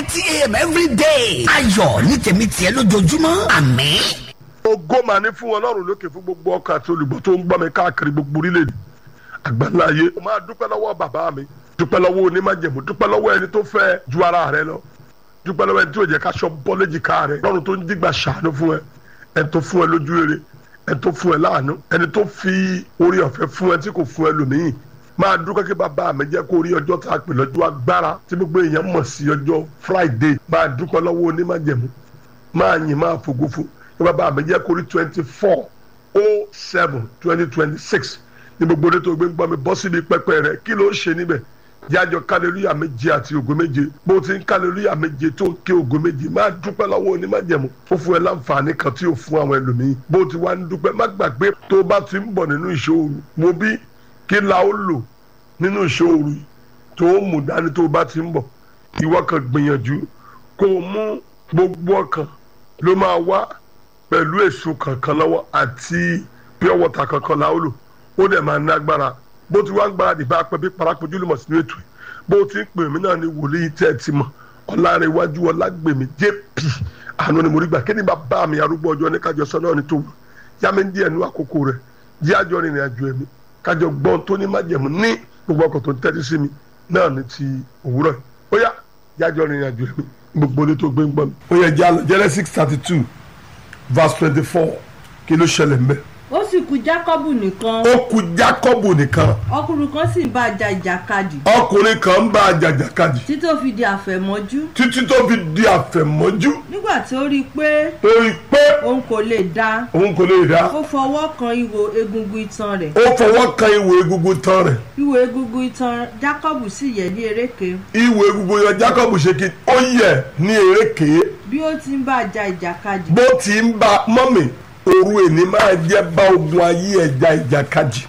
thirty a.m. every day. ayọ̀ ní tèmi tiẹ̀ lójoojúmọ́ àmín. ògo mà ní fún ọlọ́run lókè fún gbogbo ọkọ àti olùgbọ́ tó ń gbọ́ mi káàkiri gbogbo orílẹ̀-èdè àgbáńlá ayé. mo máa dúpẹ́ lọ́wọ́ bàbá mi dúpẹ́ lọ́wọ́ onímájẹ̀mú dúpẹ́ lọ́wọ́ ẹni tó fẹ́ ju ara rẹ lọ dúpẹ́ lọ́wọ́ ẹni tí ò jẹ́ káṣọ bọ́ léjìká rẹ lọ́run tó ń dìgbà ṣàánú fún ẹ ẹni tó fún ẹ lójú rere ẹni tó fún ẹ láàánú ẹni tó fi orí ọ̀fẹ́ fún ẹ tí kò fún ẹ lòmíì máa dúpẹ́ kí bàbá mi jẹ́ kó rí ọjọ́ tá a pè lọ́jọ́ agbára tí gbogbo èèyàn mọ̀ sí ọjọ́ Friday máa dúpẹ́ lọ́wọ́ onímájẹ̀mú máa yìn máa fògo fún kí bàbá mi jẹ́ kó rí twenty four oh seven twenty twenty six ní gbogbo orí tó gbé ń gbọ́ mi bọ́ síbi pẹpẹ rẹ kí ló ń ṣe níbẹ̀ jájọ kálẹ̀lúyà méje àti ògo méje bó ti ń kálẹ̀lúyà méje tó ń ké ògo méje máa dúpẹ́ lọ́wọ́ onímájẹ̀mú ó fún ẹ láǹfààní kan tí ò fún àwọn ẹlòmíín bó ti wá ń dúpẹ́ má gbàgbé tó bá ti ń bọ̀ nínú ìṣòro mo bí kí la ó lò nínú ìṣòro yìí tó ń mú dání tó bá ti ń bọ̀ ìwọ kan gbìyànjú kó o mú gbogbo ọkàn ló máa wá pẹ̀lú èso kankan lọ́wọ́ àti pure water kankan la ó lò ó dẹ̀ máa ní agbára bó ti wá ń gbáradì bá pẹ́ bí parapojú lùmọ̀ sínú ètò yìí bó ti ń pè mí náà ní wòlíì tẹ́ ẹ ti mọ̀ ọ̀làrẹ̀wájú ọ̀làgbèmí jp àánú ni mo rí gbà kí ni bàbá mi arúgbó ọjọ́ ní kájọ sọ náà ní tó wù yá mi ń díẹ̀ nú àkókò rẹ̀ jí àjọ rìnrìn àjò ẹ̀mí kájọ gbọ́n tó ní májẹ̀mú ní gbogbo ọkọ̀ tó ń tẹ́tí sí mi náà ní ti òwúrọ̀ yìí ó yá jájọ rìnrìn àjò ẹ̀mí gbogbo ní tó gbé ń gbọ́ mi. ó yẹ jálọ Genesis thirty two verse twenty four kí ló ṣẹlẹ̀ ń bẹ́ẹ̀ ó sì kù jákọ́bù nìkan ó kù jákọ́bù nìkan ọkùnrin kan sì ń bá a ja ìjàkadì ọkùnrin kan ń bá a jàjàkadì títí tó fi di àfẹ̀mọ́jú títí tó fi di àfẹ̀mọ́jú nígbà tí ó rí i pé torí pé òun kò lè dá òun kò lè dá ó fọwọ́ kan ihò egungun itan rẹ̀ ó fọwọ́ kan ìwò egungun tán rẹ̀ ihò egungun itan jákọ́bù sì yẹ̀ ní eréke ìwò egungun yọ jákọ́bù ṣe kí ó yẹ ní eréke bí ó ti ń bá a ja ìjàkadì bó ti ń bá mọ́mì òru èní máa jẹ́ bá ogun ayé ẹja ìjàkadì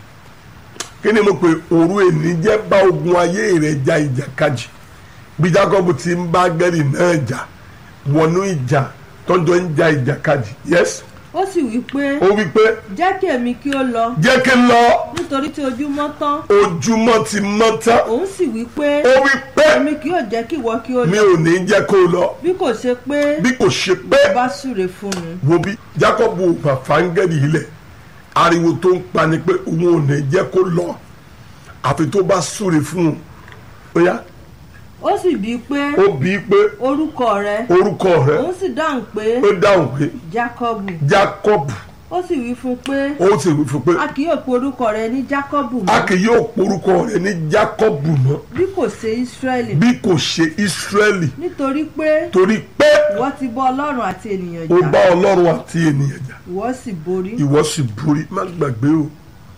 kí ni mo pè òru èní jẹ́ bá ogun ayé rẹ̀ ja ìjàkadì bí Jákọ́bù ti ń bá gẹ́rì náà jà wọnú ìjà tọ́jọ́ ń ja ìjàkadì yes ó sì wí pé ó wí pé jẹ́ kí èmi kí ó lọ jẹ́ kí n lọ nítorí tí ojúmọ́ tán ojúmọ́ ti mọ́ tán òun sì wí pé ó wí pé èmi kì yóò jẹ́ kí ìwọ kí ó mi lọ ò ní jẹ́ kó lọ bí kò ṣe pé bí kò ṣe pé ó bá súre fún mi wo bí Jákọ́bù fàfáńgẹ́rì ilẹ̀ ariwo tó ń pa ni pé òun ò ní jẹ́ kó lọ àfi tó bá súre fún un ó yá ó sì bí pé ó bí i pé orúkọ rẹ orúkọ rẹ̀ òun sì dáhùn pé ó dáhùn pé jákọ́bù Jákọ́bù ó sì wí fún pé ó sì wí fún pé a kì yóò pe orúkọ rẹ ní jákọ́bù a mọ́ kì yóò porúkọ rẹ̀ ní Jákọ́bù mọ́ bí kò ṣe ísírẹ́lì bí kò ṣe Ísírẹ́lì nítorí pé torí pé ìwọ ti bọ́ ọlọ́run àti ènìyàn ó jà bá Ọlọ́run àti ènìyàn jà ìwọ sì borí ìwọ sì borí má gbàgbé o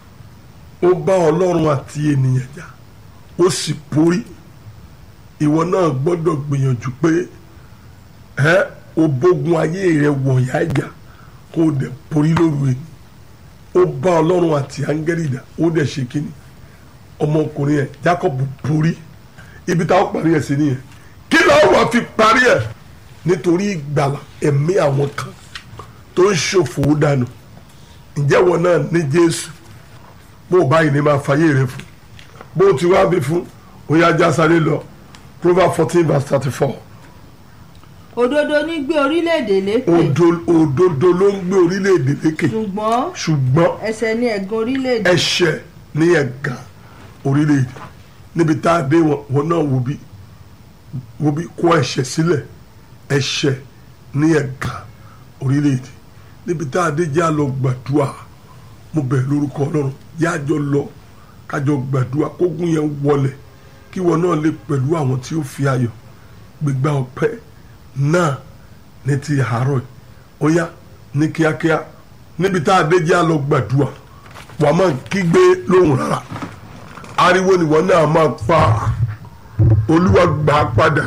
ó bá ọlọ́run àti ènìyàn jà ó sì borí ìwọ náà gbọ́dọ̀ gbìyànjú pé ẹ o bógun ayé rẹ wọ̀nyá ìjà kó o dẹ̀ borí lóru ẹ̀ ó bá ọlọ́run àti áńgẹ́lì jà ó dẹ̀ ṣe kíni ọmọkùnrin ẹ̀ Jacob borí ibi táwọn parí ẹ̀ sí nìyẹn kí ló wà fi parí ẹ̀ nítorí ìgbàlà ẹ̀mí àwọn kan tó ń ṣòfò dànù ǹjẹ́ wọn náà ní Jésù bó o báyìí ní máa fàyè rẹ fún bó o ti wá bí fún ó yá já sáré lọ Proverbs fourteen verse thirty four òdodo ní gbé orílẹ̀-èdè lékè òdodo ló ń gbé orílẹ̀-èdè lékè ṣùgbọ́n ṣùgbọ́n ẹ̀ṣẹ̀ ní ẹ̀gàn orílẹ̀-èdè ẹ̀ṣẹ̀ ní ẹ̀gàn orílẹ̀-èdè níbi tá a dé wọn wọn náà wo bí wo bí kó ẹ̀ṣẹ̀ sílẹ̀ ẹ̀ṣẹ̀ ní ẹ̀gàn orílẹ̀-èdè níbi tá a dé jẹ́ àlọ́ gbàdúrà mo bẹ̀ lórúkọ ọlọ́run yájọ lọ kájọ gbàdúrà kógun yẹn wọlẹ̀ kí wọn náà lè pẹ̀lú àwọn tí ó fi ayọ̀ gbégbá ọpẹ́ náà ní ti àárọ̀ yìí ó yá ní kíákíá níbi tá a dé jẹ́ àlọ́ gbàdúrà wàá máa kígbe lóhùn rárá ariwo nìwọ náà máa pa olúwa gbà á padà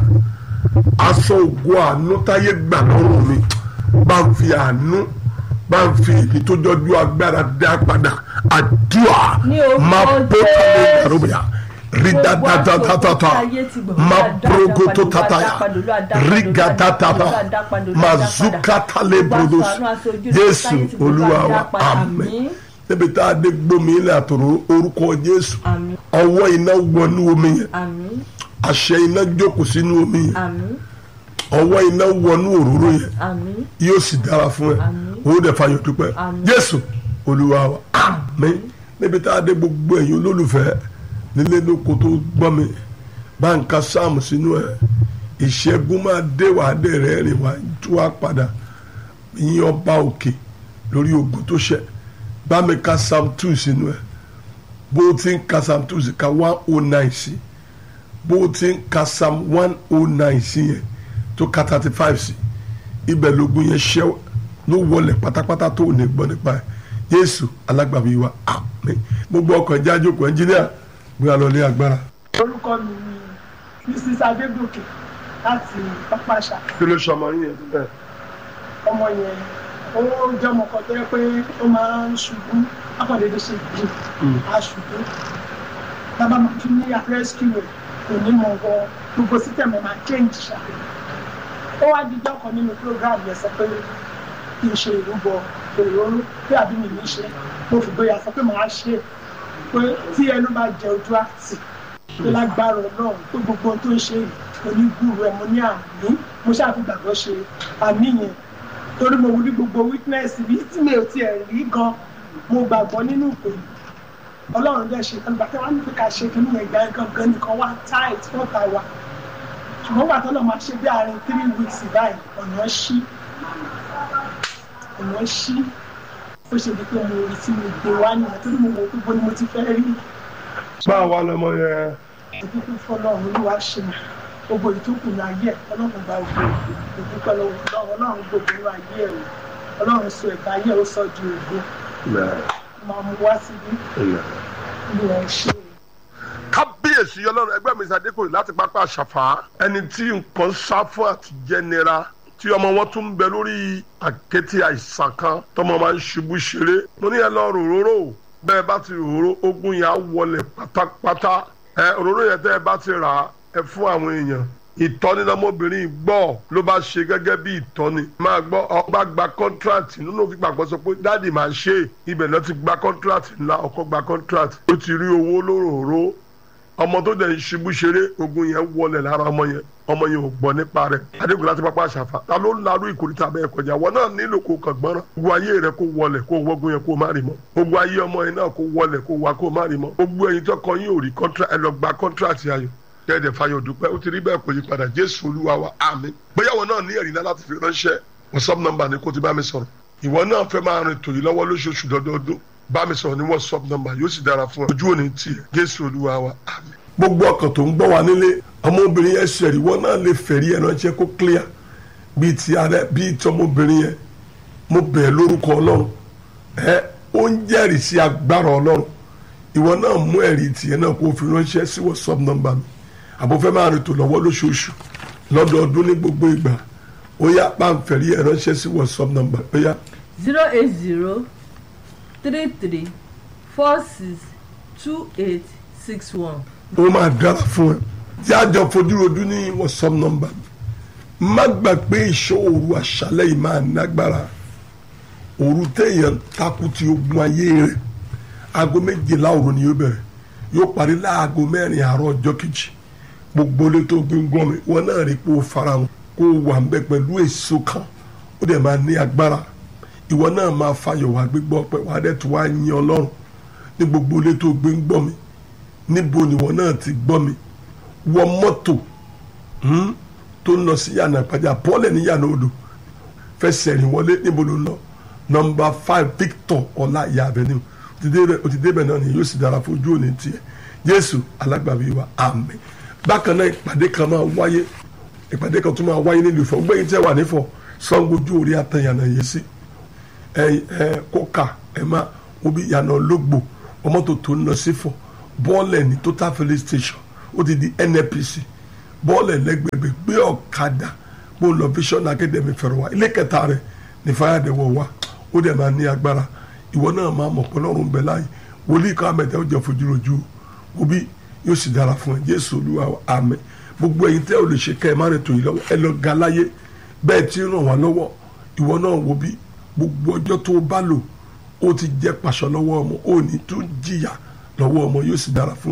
aṣọ ògo àánú táyé gbà lọ́rùn mi bá ń fi àánú bá ń fi èyí tó jọjú agbára dá padà àdúrà Ní orúkọ máa bó tálẹ̀ Jésù. ìdàrúbìà rí dáadáa máa brogo tó tataya rí gàdátábà máa zúkátálẹ̀ brodos jésù olúwa wa àmín níbi tá a dé gbómi ilẹ̀ àtòrò orúkọ jésù àmín ọwọ́ iná wọnú omi yẹn àmín àṣẹ iná jókòó sínú omi yẹn àmín ọwọ́ iná wọnú òróró yẹn àmín yóò sì dára fún ẹ Àmín. owó dẹ̀ fàyọ̀ dúpẹ́ Àmín. jésù olúwa wa àmín níbi tá a dé gbogbo ẹ̀yin olólùfẹ́ nílé lóko tó gbọ́ mi bá ń ka sáàmù sínú ẹ̀ ìṣẹ́gun máa dé wàá dé rẹ̀ rìn wá tú wá padà yín ọba òkè lórí ogun tó ṣẹ bá mi ka psalm two sínú ẹ̀ bó o ti ń ka psalm two sí ka one oh nine sí bó o ti ń ka psalm one oh nine sí yẹn tó ka thirty five sí ibẹ̀ lógun yẹn ṣẹ́ ló wọlé pátápátá tó ò ní gbọ́ nípa ẹ̀ yéésù alágbàbí wa àmín gbogbo ọkọ̀ ẹja jókòó ẹnjíníà gbé alọ́lé agbára. orúkọ mi ni mrs adégòkè láti pápáṣà kí ló ṣe ọmọ yín yẹn bẹ́ẹ̀. ọmọ yẹn ó jẹ́ ọmọ kan tó yẹ pé ó máa ń ṣubú akọ̀dédé ṣe jù á ṣubú bàbá máa tún ní rescue rẹ̀ kò ní mọ̀ wọ gbogbo system ẹ̀ máa change ṣá ó wá dídọ́ kan nínú program yẹn sọ pé kí n ṣe ìrúbọ òróró pé àbí mi ní ṣe mo fi gbóyà sọ pé màá ṣe pé tí ẹnu bá jẹ ojú àti pé lágbára ọlọ́run pé gbogbo ohun tó ń ṣe yìí onígbùrú ẹ̀ mo ní àmì mo ṣáàfi gbàgbọ́ ṣe àmì yẹn torí mo wú ní gbogbo witness bí tí mi ò tiẹ̀ rí gan mo gbàgbọ́ nínú ìpè ọlọ́run dẹ̀ ṣe kan gbàtẹ́ wọn ní pé ká ṣe kí nìyẹn ìgbà yẹn gangan nìkan wá tight fọ́ta wa ṣùgbọ́n gbà tọ́lọ̀ máa ṣe bí àárín three weeks báyìí ọ̀nà ṣí ọ̀nà ṣí ó ṣe di pé mo rí tí mo gbé wá nìyẹn torí mo wò pé bó ni mo ti fẹ́ rí báwo wá lọmọ yẹn ìdúpẹ́ fọlọ́run olúwa ṣe mọ̀ gbogbo ìtókù ní ayé ẹ̀ ọlọ́run gba ògbó ìdúpẹ́ lọ́wọ́ ọlọ́run ọlọ́run gbogbo ní ayé ẹ̀ o ọlọ́run sọ ẹ̀ka ayé ẹ̀ ó sọ di ògbó máa mú wá síbí ní ẹ̀ ṣe kábíyèsí ọlọ́run ẹgbẹ́ mi sàdékòrè láti pápá àṣàfà ẹni tí nǹkan sá fún àtijẹ́ nira tí ọmọ wọn tún ń bẹ lórí àkété àìsàn kan tọmọ máa ń ṣubú ṣeré mo ní ẹ lọ ròróró bẹ́ẹ̀ bá ti ròróró ogun yẹn á wọlé pátápátá ẹ òróró yẹn tẹ́ ẹ bá ti rà á ẹ fún àwọn èèyàn ìtọ́ni lọmọbìnrin gbọ́ ló bá ṣe gẹ́gẹ́ bí ìtọ́ni máa gbọ́ ọba gba kọ́ńtíráàtì nínú òfin gbàgbọ́ sọ pé dáàdì máa ṣe é ibẹ̀ náà ti gba kọ́ńtíráàtì ńlá ọkọ gba kọ́ńtíráàtì ó ti rí owó lóròró ọmọ tó dẹ̀ ń ṣubú ṣeré ogun yẹn wọlé lára ọmọ yẹn ọmọ yẹn ò gbọ́ nípa rẹ̀ adégun láti pápá àṣàfà ta ló ń larú ìkórìtà bẹ́ẹ̀ kọjá wọn náà nílò kó kàn gbọ́ràn gbogbo ayé rẹ kó wọlé kó wọ́gun yẹn kó má rí mọ́ gbogbo ayé ọmọ yẹn náà kó wọlé kó wá kó má rí mọ́ gbogbo ẹyin tó kọ yín ò rí kọ́ńtrà ẹ lọ gba kọ́ńtràtì ayọ̀ tẹ́ẹ̀dẹ̀ fayọ̀ dúpẹ́ ó ti rí bẹ́ẹ̀ kò yí padà jésù olúwa wa àmín bóyá wọn náà ní ẹ̀rí náà láti fi ránṣẹ́ whatsapp number ni kó ti bá mi sọ̀rọ̀ ìwọ náà fẹ́ máa rìn tòyí lọ́wọ́ lóṣooṣù dọ́dọọdún bá mi sọ̀rọ̀ ní whatsapp number yóò sì dára fún ẹ ojú òní tiẹ̀ jésù olúwa wa àmín. gbogbo ọkàn tó ń gbọ́ wa nílé ọmọbìnrin yẹn ṣẹ̀rí wọn náà lè fẹ̀rí ẹ̀ ránṣẹ́ kó clear bíi ti ààrẹ bíi ti ọmọbìnrin yẹn mo bẹ̀ lórúkọ ọlọ́run ẹ ó ń jẹ́rìí sí agbára ọlọ́run ìwọ náà mú ẹ̀rí tiẹ̀ náà kó o fi ránṣẹ́ sí whatsapp number mi àbúfẹ́ máa rìn tó lọ́wọ́ lóṣooṣù lọ́dọọdún ní gbogbo ìgbà ó yá pàǹfẹ̀rí ẹ̀ ránṣẹ́ sí whatsapp number ó yá zero eight zero three three four six two eight six one. ó máa dára fún ẹ tí a jọ fojúrojú ní whatsapp number mi má gbà pé ìṣòro àṣálẹ́ yìí máa nágbára òru téèyàn takú ti ogun ayé rẹ̀ aago méjìlá òru ni yóò bẹ̀rẹ̀ yóò parí láago mẹ́rin àárọ̀ ọjọ́ kejì gbogbo ilé tó gbé ń gbọ́n mi wọn náà rí pé ó fara wọn kó o wà ń bẹ pẹ̀lú èso kan ó dẹ̀ máa ní agbára ìwọ náà máa fayọ̀ wá gbégbọ́ pé wàá dẹ̀ tó wá yin ọlọ́run ní gbogbo ilé tó gbé ń gbọ́n mi níbo ni wọn náà ti gbọ́ mi wọ mọ́tò hmm, tó ń lọ sí yànnà ìpàjà pọ́lẹ̀ ní yànnà odò fẹsẹ̀ rìn wọlé níbo ló ń lọ nọmba five Victor ọlá ìyá avenue o ti débẹ̀ náà ni yóò sì dára fojú òní tiẹ̀ Jésù alágbàbí wa àmín bákan náà ìpàdé kan máa wáyé ìpàdé kan tún máa wáyé nílùú Ifọ̀ gbẹ̀yìn tí ẹ wà nífọ̀ sangojú orí atẹ̀yànà yìí sí ẹ ẹ kóka ẹ máa wọ́n bí yànnà ológbò ọmọtò tó ń lọ sí fọ̀ bọ́ọ̀lẹ̀ ní total filling station ó ti di NNPC bọ́ọ̀lẹ̀ lẹ́gbẹ̀gbẹ̀ gbé ọ̀kadà bó lọ vision academy fẹ̀rọ̀ wá ilé kẹta rẹ̀ ní fáyàdẹ̀wọ̀ wá ó dẹ̀ máa ní agbára ìwọ náà máa mọ̀ pọ́lọ́run bẹ̀ láàyè wòlíì kan àmẹ́tẹ́ ó jẹ́ fojúrojú òbí yóò sì dára fún ẹ jésù olúwa àmín gbogbo ẹ̀yin tẹ́ ò lè ṣe kẹ́ ẹ má rẹ̀ tó yìí lọ́wọ́ ẹ lọ ga láyé bẹ́ẹ̀ tí ń ràn wá lọ́wọ́ ìwọ náà wo bí gbogbo ọjọ́ tó o bá lò ó ti jẹ́ pàṣọ lọ́wọ́ ọmọ ó ní tún jìyà lọ́wọ́ ọmọ yóò sì dára fún ẹ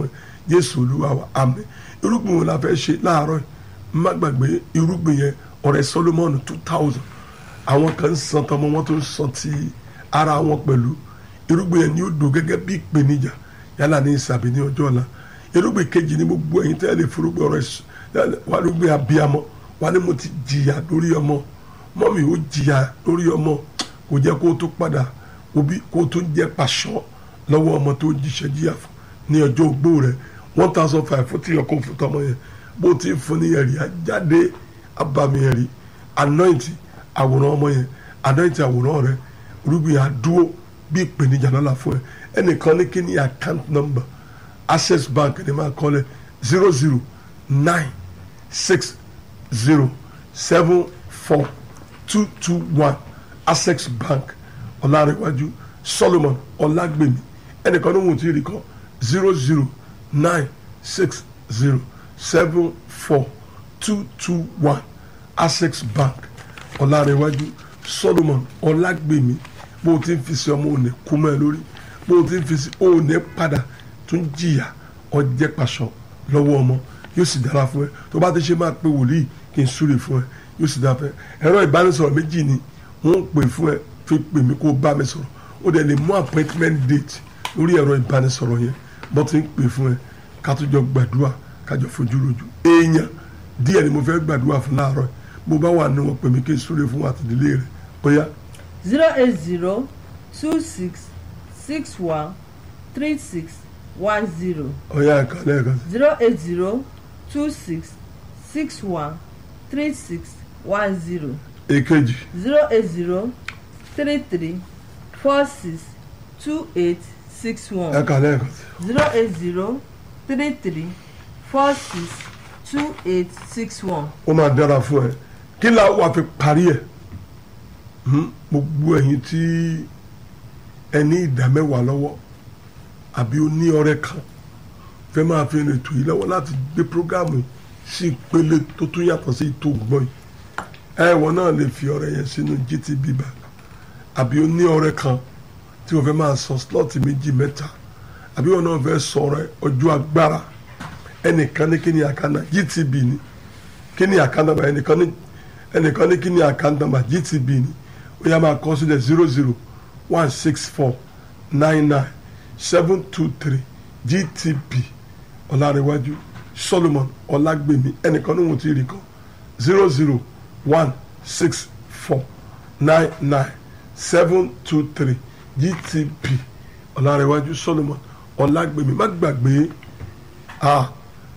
jésù olúwa wa àmín irúgbìn wo la fẹ́ ṣe láàárọ̀ yìí má gbàgbé irúgbìn yẹn ọ̀rẹ́ solomon two thousand àwọn kan ń san tọmọ wọn tó ń san ti ara wọn pẹ̀lú irúgbìn yẹn ni ó dùn gẹ́gẹ́ bí ìpèníjà yálà ní ìsàbí ní ọjọ́ ọ̀la irúgbìn kejì ní gbogbo ẹ̀yin tẹ́lẹ̀ fúrúgbìn ọ̀rẹ́ s- wà lóògbìn abiyamọ wà ní mo ti jìyà lórí ọmọ mọ́mì ó jìyà lórí ọmọ kò jẹ́ kó tó padà òbí kó tó jẹ́ pàṣọ lọ́wọ́ ọmọ tó jíṣẹ́ jíyà fún ní ọjọ́ ogbó rẹ̀ one thousand five fún tí ọkọ̀ fún tọmọ yẹn bó ti fún ní ẹ̀rí ajáde abàmì ẹ̀rí anointing àwòrán ọmọ yẹn anointing àwòrán rẹ̀ irúgbìn àdúró bí ìpèníjà lọ́la fún ẹ ẹnìkan ní kí ni account number access bank ni máa kọ́ lẹ̀ zero zero nine six zero seven four two two one access bank ọ̀làrẹ̀wájú solomon ọ̀làgbèmí ẹnìkan ní wọn ti rí kọ́ zero zero nine six zero seven four two two one access bank ọ̀làrẹ̀wájú solomon ọ̀làgbèmí bó o ti ń fi sí ọmọ òní kú mọ́ ẹ lórí bó o ti ń fi sí òní padà tún jìyà ọjẹ́ pàṣọ lọ́wọ́ ọmọ yóò sì dára fún ẹ tó bá ti ṣe máa pe wòlíì kí n súre fún ẹ yóò sì dára fún ẹ ẹ̀rọ ìbánisọ̀rọ̀ méjì ni wọ́n ń pè fún ẹ fi pè mí kó o bá mi sọ̀rọ̀ ó dẹ̀ lè mú appointment date lórí ẹ̀rọ ìbánisọ̀rọ̀ yẹn bọ́ ti ń pè fún ẹ ká tó jọ gbàdúrà ká jọ fojú rojú èèyàn díẹ̀ ni mo fẹ́ gbàdúrà fún láàárọ̀ yìí. bó bá wà ní wọn pè mí kí n súre fún àtìdílé rẹ̀ bóyá zero eight zero two six six one three six one zero ọ̀yá ẹ̀ka lẹ́ẹ̀kan sí. zero eight zero two six six one three six one zero èkejì zero eight zero three three four six two eight six one ẹ̀ka lẹ́ẹ̀kan sí. zero eight zero three three four six two eight six one. ó máa dára fún ẹ kí la wà fi parí ẹ Hmm, gbogbo ẹ̀yin tí ẹ ní ìdá mẹ́wàá lọ́wọ́ àbí ó ní ọrẹ kan fẹ́ máa fi rìn ètò yìí lọ́wọ́ láti gbé prógámù yìí sí ìpele tó tún yàtọ̀ sí ètò ògbọ́n yìí ẹ̀wọ̀n náà lè fi ọrẹ yẹn sínú GTB bank àbí ó ní ọrẹ kan tí wọ́n fẹ́ máa sọ slọ́ọ̀tì méjì mẹ́ta àbí wọn náà fẹ́ sọ ọrẹ ọjọ́ agbára ẹnìkan ní kí ni àkànnà GTB ni kí ni àkànnà bá ẹnìkan ní ẹnìkan ní kí ni àkànnà bá GTB ni ó yá máa kọ sílẹ̀ zero zero one six four nine nine seven two three GTB ọ̀làrẹ̀wájú Solomon ọ̀làgbèmí ẹnìkan ní wọn ti rí kan zero zero one six four nine nine seven two three GTB ọ̀làrẹ̀wájú Solomon ọ̀làgbèmí má gbàgbé ah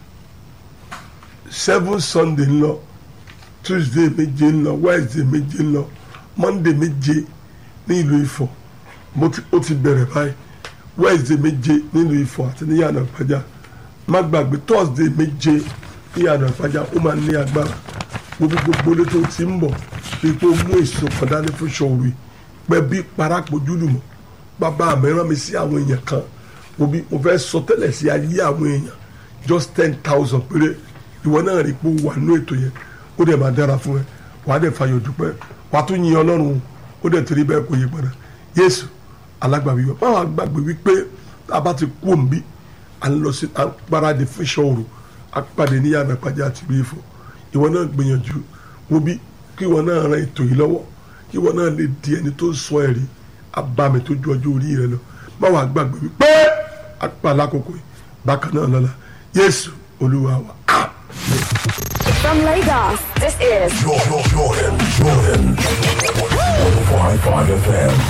seven Sunday ńlọ Tuesday méje ńlọ Wednesday méje ńlọ Monday méje ní ìlú Ifọ̀ mo ti ó ti bẹ̀rẹ̀ báyìí Wednesday méje nílùú Ifọ̀ àti ní yàrá ìpàjá má gbàgbé Thursday méje ní yàrá ìpàjá ó máa ní agbára gbogbo gbogbo lé tó ti ń bọ̀ kí tó mú èso kan dání fún ṣòwò pẹ́ bí parapọ̀jù lùmọ̀ bàbá mi rán mi sí àwọn èèyàn kan mo bí mo fẹ́ sọ tẹ́lẹ̀ sí ayé àwọn èèyàn just ten thousand péré ìwọ náà rí pé ó wà nínú ètò yẹn ó dẹ̀ máa dára fún ẹ wàá dẹ̀ fàyọ̀ dúpẹ́ wàá tún yin ọlọ́run ó dẹ̀ torí bẹ́ẹ̀ kò yí padà yéésù alágbàbí wa báwa gbàgbé wípé tá a bá ti kú òǹbí à ń lọ sí à ń gbáradì fún iṣẹ́ òru a pàdé ní yàrá ìpàdé àti ìlú Ifọ̀ ìwọ náà gbìyànjú wo bí kí ìwọ náà ran ètò yìí lọ́wọ́ kí ìwọ náà lè di ẹni tó sọ ẹ̀rí abàmì tó ju ọjọ́ orí rẹ lọ báwa gbàgbé wípé a pa alákòókò yìí bákan náà lọ́la yéésù olúwa wa. From Lagos, this is Jordan, Jordan, Jordan. 105.5 FM.